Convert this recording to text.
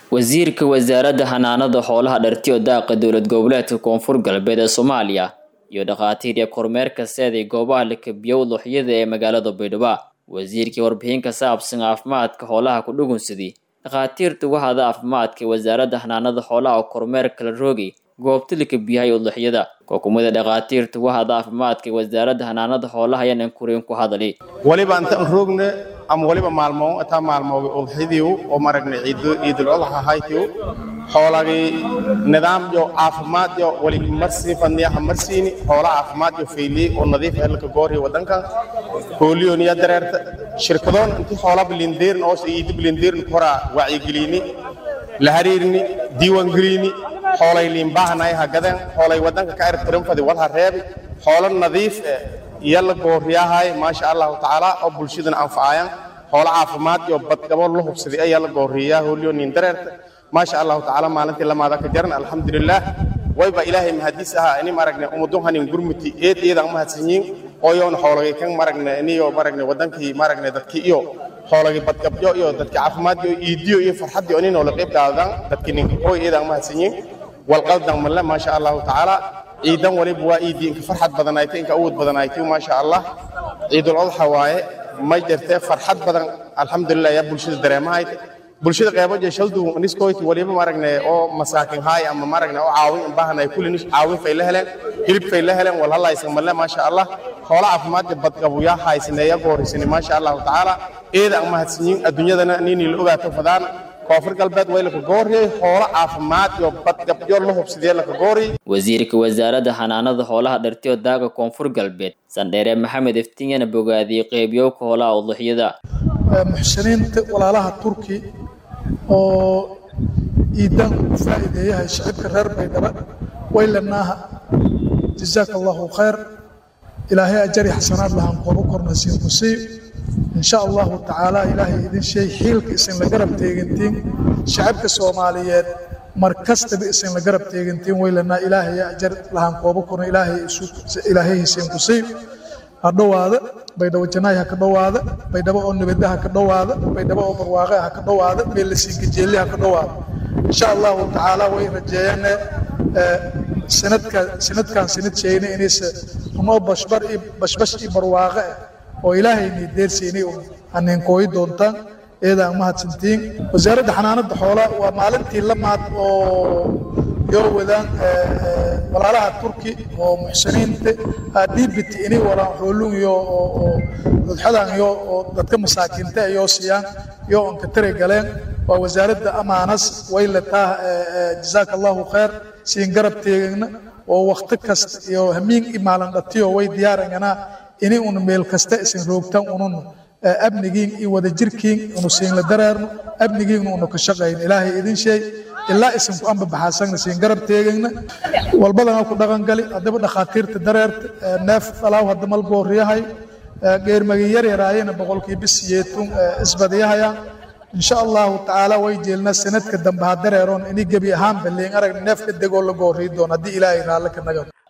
wasiirka wasaaradda xanaanada xoolaha dhartiyo daaqa dowlad goboleedka koonfur galbeed ee soomaaliya iyo dhakhaatiir iyo kormeerka seeday goobaha lakabiyow luuxyada ee magaalada baydhabo wasiirkii warbixin ka saabsan caafimaadka xoolaha ku dhugunsadii dhakhaatiirta wahada caafimaadka ee wasaaradda xanaanada xoolaha oo kormeer kala roogay goobta lakabiyahay udluxyada kookumada dhakhaatiirta wahada caafimaadka ee wasaaradda xanaanada xoolaha ayaanan kuriin ku hadali waliba intaan roogna ama waliba maalmo intaa maalmooga udxidii oo maragna ciidul adxa haytiu xoolagii nidaamyo caafimaadyo wali marsii fadniyaha marsiini xoola caafimaadyo fayliyey oo nadiif helka goorhi wadankan hooliyoniya dareerta shirkadoon intii xoola bilindeerin oo iidi bilindeerin koraa wacyigelini la hariirini diiwaangelini xoolay liinbaahanaay hagadeen xoolay wadanka ka ertirinfadi walha reebi xoolo nadiif eh iyo la gooriyahay maasha allahu tacaala oo bulshadana anfacayaan xoolo caafimaad iyo badgabo la hubsaday ayaa la gooriyaa hooliyo nin dareerta maasha allahu tacaala maalintii lamaada ka jaran alxamdulilaah wayba ilaahay mahadiis ahaa ini maragne ummadun hanin gurmuti eed eedan mahadsanyiin oo yoona xoolagay kan maragne iniyo maragne wadankii maragne dadkii iyo xoolagii badgabyo iyo dadkii caafimaad iyo iidiyo iyo farxadii oo ninoo la qayb qaadan dadkii ninka hooy eedan mahadsanyiin walqaldan malle maasha allahu tacaala ciidan waliba waa iidii inka farxad badanaaytay inka awood badanaaytay maasha allah ciidul adxa waaye may jirtee farxad badan alxamdulilah yaa bulshada dareemahayt bulshada qeybo jeshaldu niskoyti waliba maragne oo masaakin haay ama maragne oo caawin baahanay kulli nis caawin fay la heleen hilib fay la heleen wal halaysan malle maasha allah xoola caafimaadka badqabu yaa haysaneeya goorisani maasha allahu tacaala eeda aan mahadsanyiin adduunyadana ninii la ogaato fadaan koonfur galbeed way laka gooriyey xoolo caafimaad iyo badgabyo la hubsadee laka gooriyey wasiirka wasaaradda xanaanada xoolaha dhartiyo daaga koonfur galbeed sandheere maxamed iftinyana bogaadiyey qeybiyowka hoolaha udluxyada muxsiniinta walaalaha turki oo iidan u faa'iideeyahay shacibka reer baydhaba waylanaaha jazaaka allahu khayr ilaahay ajari xasanaad lahaan kooba korna siin musiib in sha allahu tacaala ilaahay idin sheey xiilka isin la garab teegantiin shacabka soomaaliyeed mar kastaba isin la garab teegantiin waylanaa ilaahay ajar lahaan kooba korna ilaahay hisiin kusiib ha dhowaada baydhabo janaay ha ka dhowaada baydhabo oo nabadda ha ka dhowaada baydhabo oo barwaaqe ha ka dhowaada meel la siinkajeelli ha ka dhowaada insha allahu tacaala way rajeeyaane sanadka sanadkan sanad sheegna inaysa unoo bashbar iyo bashbash iyo barwaaqe ah oo ilaahayni deersiinay haniinkooyi doontaan eedaan mahadsantiin wasaaradda xanaanada xoolaha waa maalintii lamaad oo yoo wadaan walaalaha turki oo muxsiniinta dhiibiti inay walaan xoolun iyo oo dudxadan iyo oo dadka masaakiinta yoo siiyaan iyo onka tare galeen waa wasaaradda amaanas way lataa jazaaka allahu khayr siin garab teegana oo wakti kasta iyo hamiin i maalin dhatiyo way diyaaranganaa inay un meel kasta isin roogtaan unun amnigiin iyo wadajirkiin unu siin la dareerno amnigiinna unu ka shaqayn ilaahay idin sheey ilaa isinku amba baxaasagna siin garab teegayna walbadana ku dhaqangali haddaba dhakhaatiirta dareerta neef falaaw hadda mal gooriyahay geermagi yar yaraayena boqolkii bisiyeetun isbadiyahayaan insha allahu tacaala way jeelnaa sanadka dambe ha dareeroon ini gebi ahaan balleen aragna neefka degoo la gooriyi doon haddii ilaahay raalle ka naga